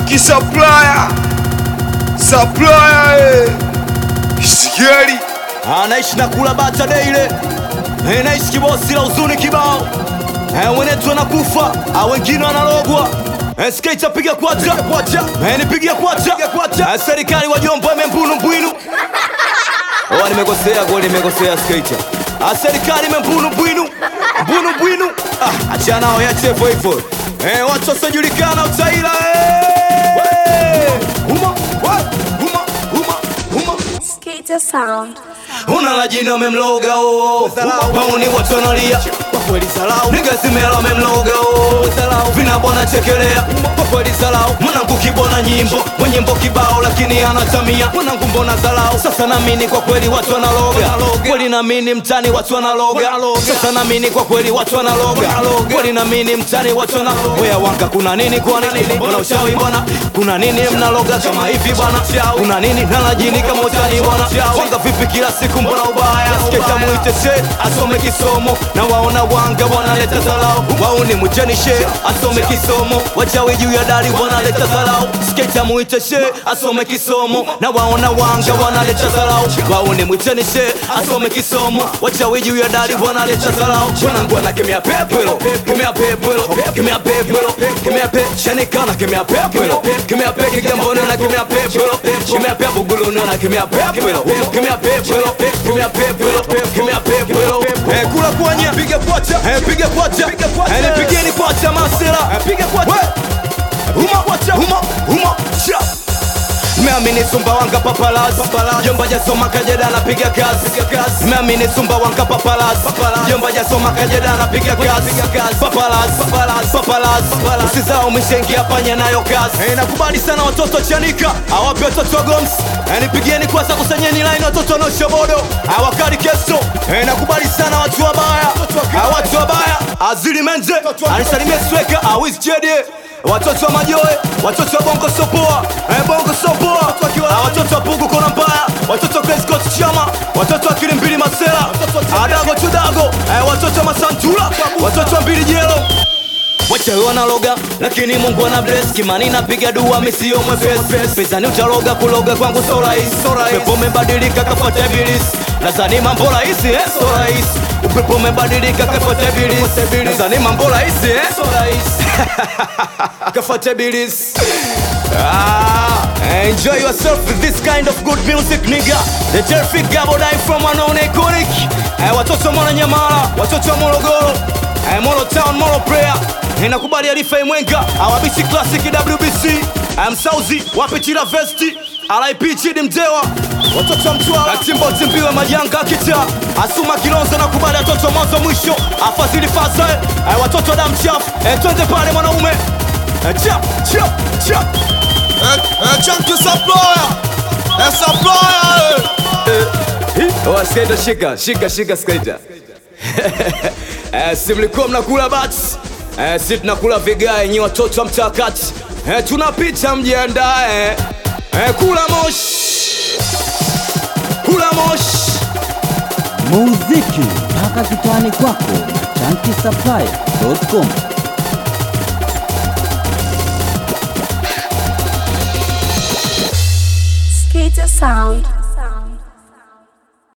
Chunky Supplier Supplier eh. Sigeli anaishi na kula bata deile Eh, naishi kibosi la huzuni kibao Eh, wenetu wanakufa ah, wengine wanalogwa Eh, skater piga kwacha Eh, nipigia kwacha Eh, serikali wajomba imembunu mbwinu Oh, nimekosea goli nimekosea skater Ah, serikali imembunu mbwinu mbunu mbwinu ah, achana nao yache hivyo hivyo Eh, watu wasiojulikana utaila eh. Huma, wa, huma, huma, huma. Skater sound. Una la jina memloga oh Mauni watu wanalia Kwa kweli salau Nigga zimela memloga oh Vina bona chekelea Kwa kweli salau Mwanangu kibona nyimbo Mwenye nyimbo kibao lakini anatamia Mwanangu mbona salau Sasa namini kwa kweli watu wanaloga Kweli namini mtani watu wanaloga Sasa namini kwa kweli watu wanaloga Kweli namini mtani watu wanaloga Wea wanga kuna nini kwa nini Mbona ushawi bwana Kuna nini mnaloga kama hivi bwana Kuna nini nalajini kama utani bwana Wanga vipi kila siku mbona ubaya Sketa muite she asome kisomo Na waona wanga wanaleta zalau Wauni mujeni she asome kisomo Wachawi juu ya dari wanaleta zalau Sketa muite she asome kisomo Na waona wanga wanaleta zalau Wauni mujeni she asome kisomo Wachawi juu ya dari wanaleta zalau Wanangu wanakemea pepelo Kemea pepelo Kemea pepelo Kemea pe Shanikana kemea pepelo Kemea pe Kigamboni na kemea pepelo Kemea pe Buguluni na kemea pepelo Kemea pepelo Kemea pepelo Kemea pepelo Eh kula kwanya Piga kwacha Eh piga kwacha Eh nipigeni kwacha masela Eh piga kwacha Huma kwacha Huma Huma Cha Meamini sumba wanga papalas Jomba jasoma kajeda anapiga kazi Meamini sumba wanga papalas Jomba jasoma kajeda anapiga kazi Papalas Papalas Usizao mishengia panya nayo kazi Eh, Nakubali sana watoto chanika Awapi watoto wa goms Eh, Nipigieni kwanza kusanyeni line watoto wanaoshobodo Awakali keso Eh, Nakubali sana watu wabaya Ah, Watu wabaya Azili menze Anisalimie sweka Awiz jedie watoto wa majoe watoto wa bongo sopoa eh, bongo sopoa Ah, watoto wa pugu kona mbaya watoto wa Crazy Coast chama watoto wa kilimbili masela adago tudago eh, watoto wa masantula watoto wa mbili jelo wachawi wanaloga lakini mungu ana bless kimani napiga dua misio mwepesi pezani utaloga kuloga kwangu so rahisi upepo umebadilika kafuata ibilisi nadhani mambo rahisi eh? so rahisi upepo umebadilika kafuata ibilisi nadhani mambo rahisi eh? so rahisi kafuata ibilisi Ah, enjoy yourself with this kind of good music nigga the terrific gabodai from wanaone iconic eh, watoto wa mwananyamala watoto wa morogoro eh, moro town moro prayer inakubali arifa imwenga awabisi classic wbc eh, msauzi wapitila vesti RIP chidi mjewa watoto wa mtwara timbo timbiwe majanga kita asuma kilonzo na kubali watoto wa mwanzo mwisho afadhili fasa eh, watoto wa damu chafu eh, twende pale mwanaume eh, chap chap chap eh, eh, Chunky Supplier eh, Supplier eh. Oh, skater shika shika shika skater eh, si mlikuwa mnakula bats eh, si tunakula vigae nyi watoto wa mtakati eh, tunapita mjiandae eh, kula moshi kula moshi muziki mpaka kitani kwako na chankisaplaya.com Skater sound.